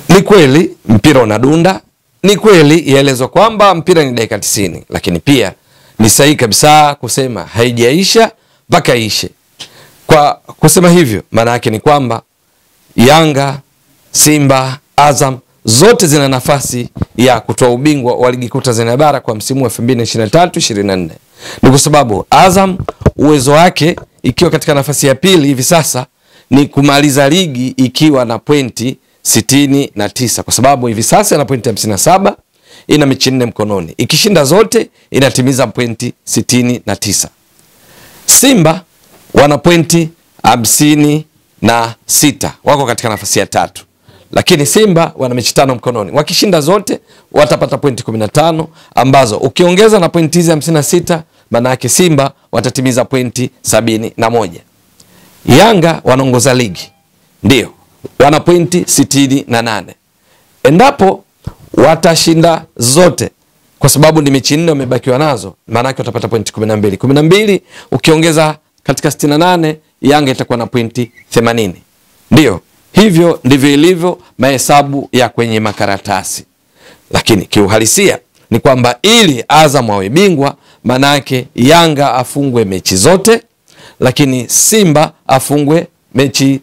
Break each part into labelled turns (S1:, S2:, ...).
S1: Ni kweli mpira unadunda, ni kweli yaelezwa kwamba mpira ni dakika 90, lakini pia ni sahihi kabisa kusema haijaisha mpaka ishe. Kwa kusema hivyo, maana yake ni kwamba Yanga, Simba, Azam zote zina nafasi ya kutoa ubingwa wa ligi kuu Tanzania bara kwa msimu wa 2023 24. Ni kwa sababu Azam uwezo wake ikiwa katika nafasi ya pili hivi sasa ni kumaliza ligi ikiwa na pointi sitini na tisa kwa sababu hivi sasa ina pointi hamsini na saba ina mechi nne mkononi, ikishinda zote inatimiza pointi sitini na tisa. Simba wana pointi hamsini na sita wako katika nafasi ya tatu, lakini Simba wana mechi tano mkononi, wakishinda zote watapata pointi kumi na tano ambazo ukiongeza na pointi hizi hamsini na sita maana yake Simba watatimiza pointi sabini na moja. Yanga wanaongoza ligi ndio wana pointi sitini na nane. Endapo watashinda zote, kwa sababu ni mechi nne wamebakiwa nazo, maanake watapata pointi kumi na mbili. Kumi na mbili ukiongeza katika sitini na nane, Yanga itakuwa na pointi themanini. Ndio hivyo ndivyo ilivyo mahesabu ya kwenye makaratasi, lakini kiuhalisia ni kwamba ili Azam awe bingwa, maanake Yanga afungwe mechi zote, lakini Simba afungwe mechi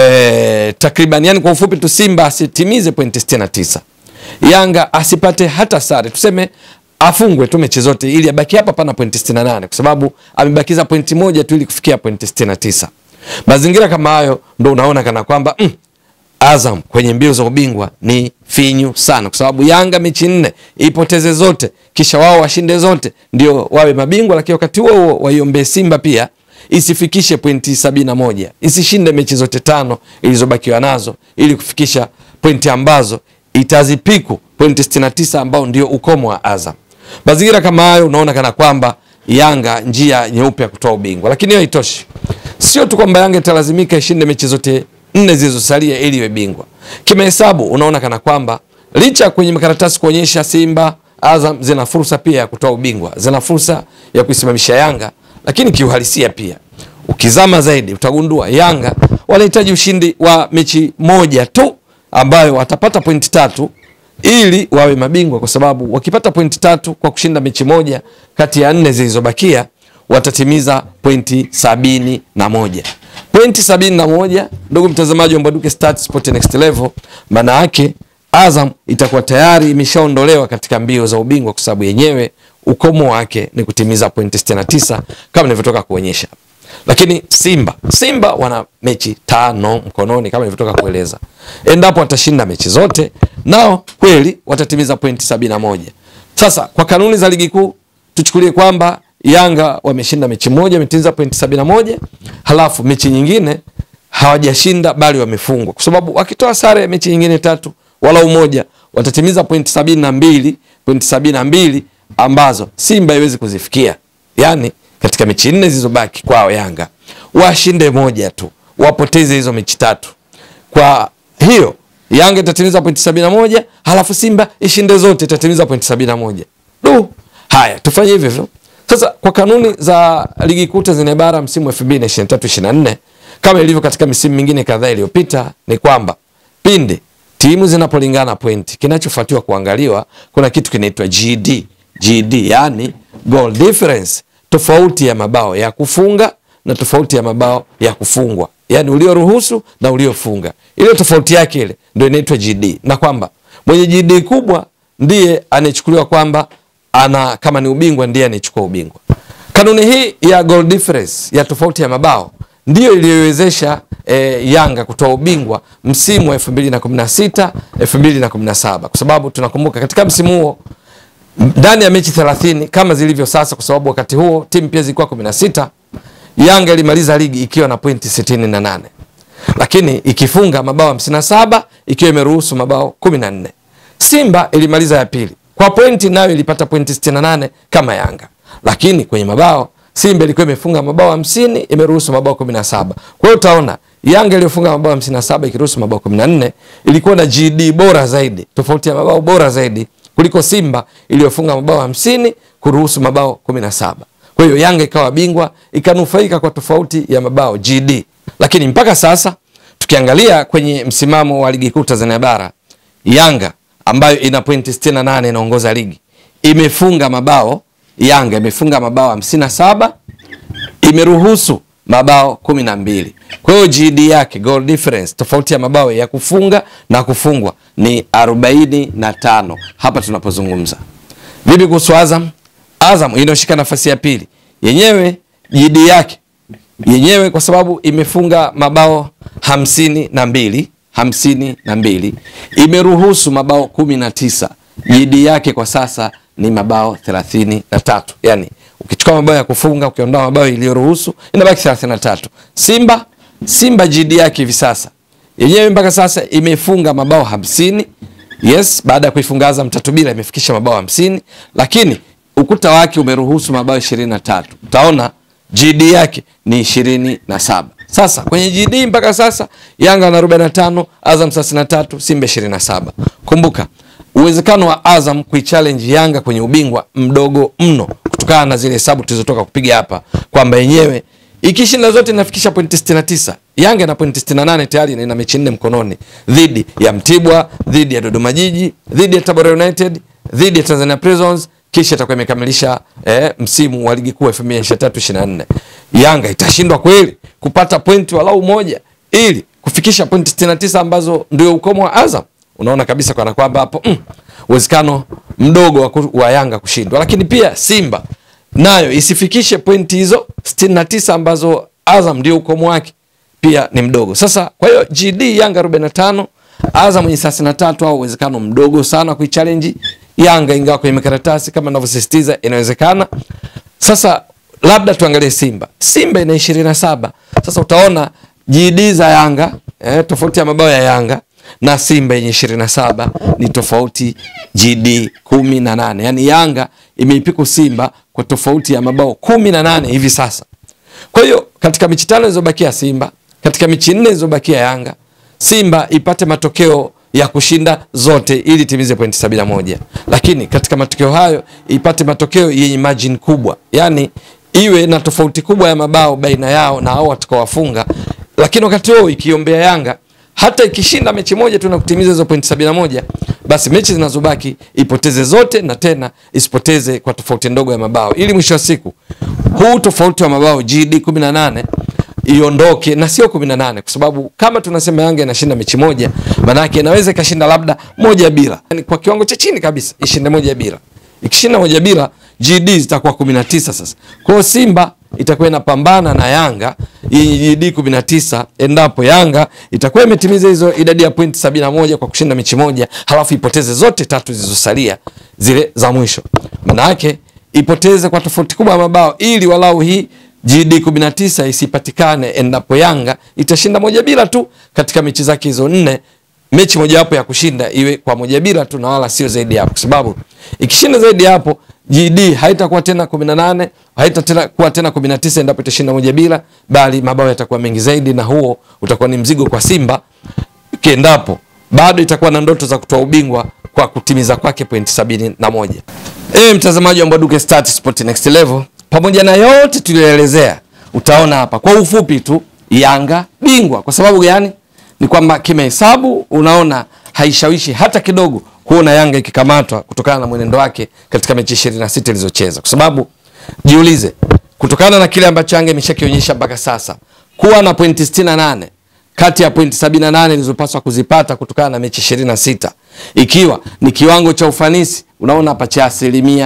S1: Eh, takriban yani kwa ufupi tu Simba asitimize pointi 69, Yanga asipate hata sare, tuseme afungwe tu mechi zote ili abaki hapa pana pointi 68, kwa sababu amebakiza pointi moja tu ili kufikia pointi 69. Mazingira kama hayo ndo unaona kana kwamba mm, Azam kwenye mbio za ubingwa ni finyu sana, kwa sababu Yanga mechi nne ipoteze zote kisha wao washinde zote ndio wawe mabingwa, lakini wakati huo huo waiombee Simba pia isifikishe pointi sabini na moja isishinde mechi zote tano ilizobakiwa nazo ili kufikisha pointi ambazo itazipiku pointi 69 ambao ndio ukomo wa Azam. Mazingira kama hayo unaona kana kwamba Yanga njia nyeupe ya kutoa ubingwa, lakini hiyo haitoshi. Sio tu kwamba Yanga italazimika ishinde mechi zote nne zilizosalia ili iwe bingwa. Kimahesabu unaona kana kwamba licha kwenye makaratasi kuonyesha Simba, Azam zina fursa pia ya kutoa ubingwa, zina fursa ya kuisimamisha Yanga lakini kiuhalisia pia ukizama zaidi utagundua Yanga wanahitaji ushindi wa mechi moja tu ambayo watapata pointi tatu ili wawe mabingwa, kwa sababu wakipata pointi tatu kwa kushinda mechi moja kati ya nne zilizobakia watatimiza pointi sabini na moja. Pointi sabini na moja, ndugu mtazamaji wa Mbwaduke Stats Sport Next Level, maana yake Azam itakuwa tayari imeshaondolewa katika mbio za ubingwa kwa sababu yenyewe ukomo wake ni kutimiza pointi 69 kama nilivyotoka kuonyesha. Lakini Simba, Simba wana mechi tano mkononi kama nilivyotoka kueleza. Endapo watashinda mechi zote, nao kweli watatimiza pointi 71. Sasa kwa kanuni za ligi kuu tuchukulie kwamba Yanga wameshinda mechi moja, wametimiza pointi 71, halafu mechi nyingine hawajashinda bali wamefungwa, kwa sababu wakitoa sare ya mechi nyingine tatu wala umoja watatimiza pointi sabini na mbili pointi sabini na mbili ambazo Simba haiwezi kuzifikia. Yani katika mechi nne zilizobaki kwao Yanga washinde moja tu, wapoteze hizo mechi tatu. Kwa hiyo Yanga itatimiza pointi sabini na moja halafu Simba ishinde zote itatimiza pointi sabini na moja Du, haya tufanye hivyo hivyo sasa. Kwa kanuni za ligi kuu Tanzania bara msimu wa 2023 24 kama ilivyo katika misimu mingine kadhaa iliyopita, ni kwamba pindi timu zinapolingana pointi, kinachofuatiwa kuangaliwa, kuna kitu kinaitwa GD. GD yani goal difference, tofauti ya mabao ya kufunga na tofauti ya mabao ya kufungwa, yani ulioruhusu na uliofunga, ile tofauti yake ile ndio inaitwa GD, na kwamba mwenye GD kubwa ndiye anayechukuliwa kwamba ana kama ni ubingwa, ndiye anayechukua ubingwa. Kanuni hii ya goal difference ya tofauti ya mabao ndiyo iliyowezesha e, Yanga kutoa ubingwa msimu wa 2016 2017, kwa sababu tunakumbuka katika msimu huo ndani ya mechi 30 kama zilivyo sasa, kwa sababu wakati huo timu pia zilikuwa 16. Yanga ilimaliza ligi ikiwa na pointi 68, lakini ikifunga mabao 57 ikiwa imeruhusu mabao 14. Simba ilimaliza ya pili kwa pointi, nayo ilipata pointi 68 kama Yanga, lakini kwenye mabao Simba ilikuwa imefunga mabao 50 imeruhusu mabao 17. Kwa hiyo utaona Yanga iliyofunga mabao 57 ikiruhusu mabao 14 ilikuwa na GD bora zaidi, tofauti ya mabao bora zaidi kuliko Simba iliyofunga mabao 50 kuruhusu mabao 17. Kwa hiyo Yanga ikawa bingwa ikanufaika kwa tofauti ya mabao GD. Lakini mpaka sasa tukiangalia kwenye msimamo wa ligi kuu Tanzania bara, Yanga ambayo ina pointi 68 inaongoza ligi imefunga mabao, Yanga imefunga mabao 57 imeruhusu mabao kumi na mbili. Kwa hiyo GD yake goal difference, tofauti ya mabao ya kufunga na kufungwa ni arobaini na tano hapa tunapozungumza. Vipi kuhusu Azam? Azam inayoshika nafasi ya pili, yenyewe GD yake yenyewe kwa sababu imefunga mabao hamsini na mbili hamsini na mbili imeruhusu mabao kumi na tisa GD yake kwa sasa ni mabao thelathini na tatu yani ukichukua mabao ya kufunga ukiondoa mabao iliyoruhusu inabaki 33. Simba Simba GD yake hivi sasa yenyewe mpaka sasa imefunga mabao hamsini. Yes, baada ya kuifunga Azam tatu bila imefikisha mabao hamsini, lakini ukuta wake umeruhusu mabao 23. Utaona GD yake ni 27. Sasa kwenye GD mpaka sasa Yanga na 45, Azam 33, Simba 27. Kumbuka uwezekano wa Azam kuichallenge Yanga kwenye ubingwa mdogo mno kutokana na zile hesabu tulizotoka kupiga hapa kwamba yenyewe ikishinda zote inafikisha pointi 69. Yanga ina pointi 68 tayari na ina mechi nne mkononi dhidi ya Mtibwa, dhidi ya Dodoma Jiji, dhidi ya Tabora United, dhidi ya Tanzania Prisons kisha itakuwa imekamilisha eh, msimu wa ligi kuu 2023-24. Yanga itashindwa kweli kupata pointi walau moja ili kufikisha pointi 69 ambazo ndio ukomo wa Azam? Unaona kabisa kana kwamba hapo uwezekano mm, mdogo wa, ku, wa Yanga kushindwa, lakini pia Simba nayo isifikishe pointi hizo 69 ambazo Azam ndio ukomo wake pia ni mdogo. Sasa kwa hiyo GD Yanga 45 Azam ni 33 au uwezekano mdogo sana kuichallenge Yanga, ingawa kwenye makaratasi kama ninavyosisitiza inawezekana. Sasa labda tuangalie Simba. Simba ina 27. Sasa utaona GD za Yanga eh, tofauti ya mabao ya Yanga na Simba yenye 27 ni tofauti GD 18. Yaani Yanga imeipiku Simba kwa tofauti ya mabao 18 hivi sasa. Kwa hiyo katika mechi tano zilizobakia Simba, katika mechi nne zilizobakia Yanga, Simba ipate matokeo ya kushinda zote ili timize pointi 71. Lakini katika matokeo hayo ipate matokeo yenye margin kubwa. Yaani iwe na tofauti kubwa ya mabao baina yao na hao watakaowafunga. Lakini wakati huo ikiombea Yanga hata ikishinda mechi moja tu na kutimiza hizo pointi 71, basi mechi zinazobaki ipoteze zote na tena isipoteze kwa tofauti ndogo ya mabao, ili mwisho wa siku huu tofauti wa mabao GD 18 iondoke na sio 18, kwa sababu kama tunasema Yanga inashinda mechi moja, maana yake inaweza ikashinda labda moja bila, yani kwa kiwango cha chini kabisa ishinde moja bila. Ikishinda moja bila, GD zitakuwa 19 sasa. Kwa hiyo Simba itakuwa inapambana na Yanga yenye GD 19 endapo Yanga itakuwa imetimiza hizo idadi ya pointi 71 kwa kushinda mechi moja, halafu ipoteze zote tatu zilizosalia zile za mwisho. Maana yake ipoteze kwa tofauti kubwa ya mabao ili walau hii GD 19 isipatikane endapo Yanga itashinda moja bila tu katika mechi zake hizo nne, mechi mojawapo ya kushinda iwe kwa moja bila tu na wala sio zaidi hapo, kwa sababu ikishinda zaidi hapo GD haitakuwa tena 18, haitakuwa tena, tena 19 endapo itashinda moja bila, bali mabao yatakuwa mengi zaidi, na huo utakuwa ni mzigo kwa Simba kiendapo bado itakuwa na ndoto za kutoa ubingwa kwa kutimiza kwake pointi sabini na moja. E, mtazamaji wa Mbwaduke Stats Sport Next Level, pamoja na yote tuliyoelezea, utaona hapa kwa ufupi tu Yanga bingwa. Kwa sababu gani? Ni kwamba kimahesabu unaona haishawishi hata kidogo kuona Yanga ikikamatwa kutokana na mwenendo wake katika mechi 26 ilizocheza, kwa sababu jiulize, kutokana na kile ambacho Yanga imeshakionyesha mpaka sasa kuwa na pointi 68 kati ya pointi 78 ilizopaswa kuzipata kutokana na mechi 26 ikiwa ni kiwango cha ufanisi unaona hapa cha asilimia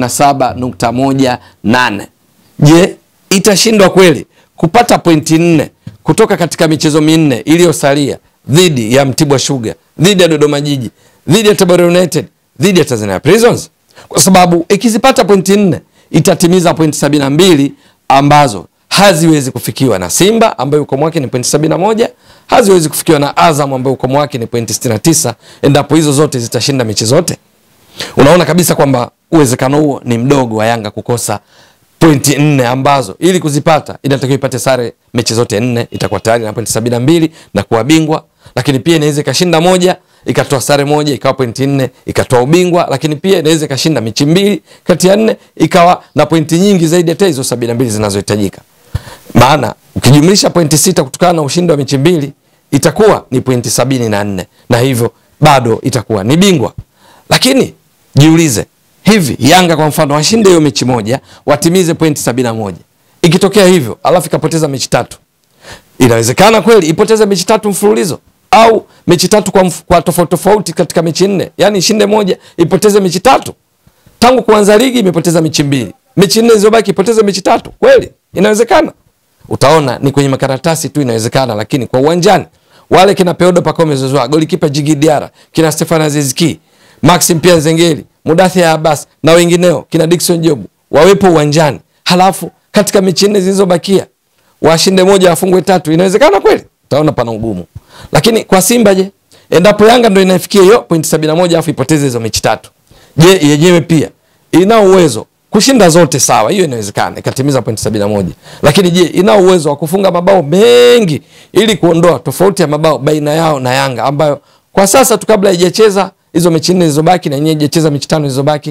S1: 87.18. Je, itashindwa kweli kupata pointi nne kutoka katika michezo minne iliyosalia dhidi ya Mtibwa Sugar, dhidi ya Dodoma Jiji, dhidi ya Tabora United, dhidi ya Tanzania Prisons? Kwa sababu ikizipata pointi nne itatimiza pointi 72 ambazo haziwezi kufikiwa na Simba ambayo ukomo wake ni pointi 71, haziwezi kufikiwa na Azam ambayo ukomo wake ni pointi 69, endapo hizo zote zitashinda mechi zote. Unaona kabisa kwamba uwezekano huo ni mdogo wa Yanga kukosa pointi nne ambazo ili kuzipata inatakiwa ipate sare mechi zote nne, itakuwa tayari na pointi 72 na kuwa bingwa, lakini pia inaweza ikashinda moja ikatoa sare moja ikawa pointi nne ikatoa ubingwa, lakini pia inaweza ikashinda mechi mbili kati ya nne ikawa na pointi nyingi zaidi hata hizo 72 zinazohitajika maana ukijumlisha pointi sita kutokana na ushindi wa mechi mbili itakuwa ni pointi sabini na nne na hivyo bado itakuwa ni bingwa. Lakini jiulize hivi, Yanga kwa mfano washinde hiyo mechi moja, watimize pointi sabini na moja. Ikitokea hivyo alafu ikapoteza mechi tatu, inawezekana kweli ipoteze mechi tatu mfululizo au mechi tatu kwa, mf- kwa tofauti tofauti katika mechi nne, yani ishinde moja ipoteze mechi tatu? Tangu kuanza ligi imepoteza mechi mbili, mechi nne zilizobaki ipoteze mechi tatu. Kweli inawezekana? Utaona ni kwenye makaratasi tu inawezekana, lakini kwa uwanjani wale kina Peodo Pacome Zouzoua, golikipa Djigui Diarra, kina Stefan Aziz Ki, Maxim Pia Nzengeli, Mudathir Abbas na wengineo, kina Dickson Job wawepo uwanjani, halafu katika mechi nne zilizobakia washinde moja wafungwe tatu, inawezekana kweli? Utaona pana ugumu. Lakini kwa Simba je, endapo Yanga ndo inafikia hiyo pointi sabini na moja afu ipoteze hizo mechi tatu, je, yenyewe pia ina uwezo kushinda zote? Sawa, hiyo inawezekana ikatimiza pointi sabini na moja lakini je, ina uwezo wa kufunga mabao mengi ili kuondoa tofauti ya mabao baina yao na Yanga ambayo kwa sasa tu kabla haijacheza hizo mechi nne zilizobaki na yenyewe haijacheza mechi tano zilizobaki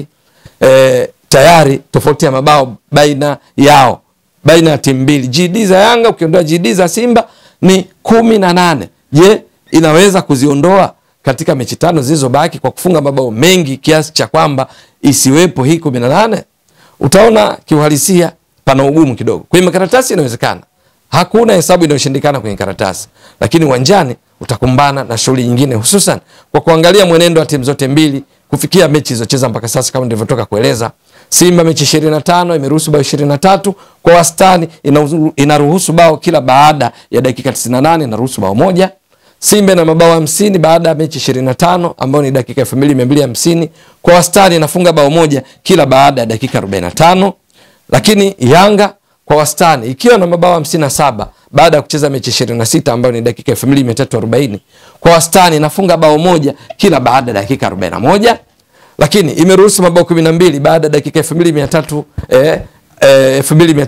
S1: eh, tayari tofauti ya mabao baina yao baina ya timu mbili GD za Yanga ukiondoa GD za Simba ni kumi na nane. Je, inaweza kuziondoa katika mechi tano zilizobaki kwa kufunga mabao mengi kiasi cha kwamba isiwepo hii kumi na nane? Utaona kiuhalisia pana ugumu kidogo. Kwenye makaratasi inawezekana, hakuna hesabu inayoshindikana kwenye karatasi, lakini uwanjani utakumbana na shughuli nyingine, hususan kwa kuangalia mwenendo wa timu zote mbili kufikia mechi zilizocheza mpaka sasa. Kama nilivyotoka kueleza, Simba mechi 25 imeruhusu bao 23 kwa wastani, inaruhusu- inaruhusu bao kila baada ya dakika 98, inaruhusu bao moja. Simba ina mabao 50 baada ya mechi 25 ambayo ni dakika 2250 kwa wastani, inafunga bao moja kila baada ya dakika 45 lakini Yanga kwa wastani ikiwa na mabao 57 baada ya kucheza mechi 26 ambayo ni dakika 2340 kwa wastani inafunga bao moja kila baada ya dakika 41, lakini imeruhusu mabao 12 baada ya dakika 2300 eh, eh,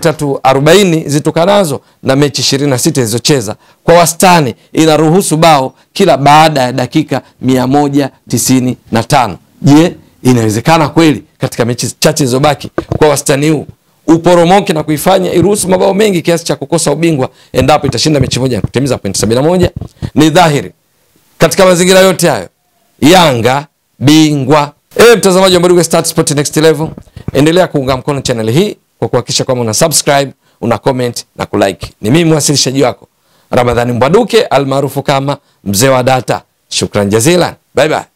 S1: 2340 zitokanazo na mechi 26 zilizocheza. Kwa wastani inaruhusu bao kila baada ya dakika 195. Je, inawezekana kweli katika mechi chache zilizobaki kwa wastani huu uporomoke na kuifanya iruhusu mabao mengi kiasi cha kukosa ubingwa endapo itashinda mechi moja na kutimiza pointi 71? Ni dhahiri katika mazingira yote hayo Yanga bingwa. Ewe mtazamaji wa Mbwaduke Stats Sport Next Level, endelea kuunga mkono channel hii kwa kuhakikisha kwamba una subscribe, una comment na kulike. Ni mimi mwasilishaji wako Ramadhani Mbwaduke almaarufu kama mzee wa data. Shukran jazilan, bye bye.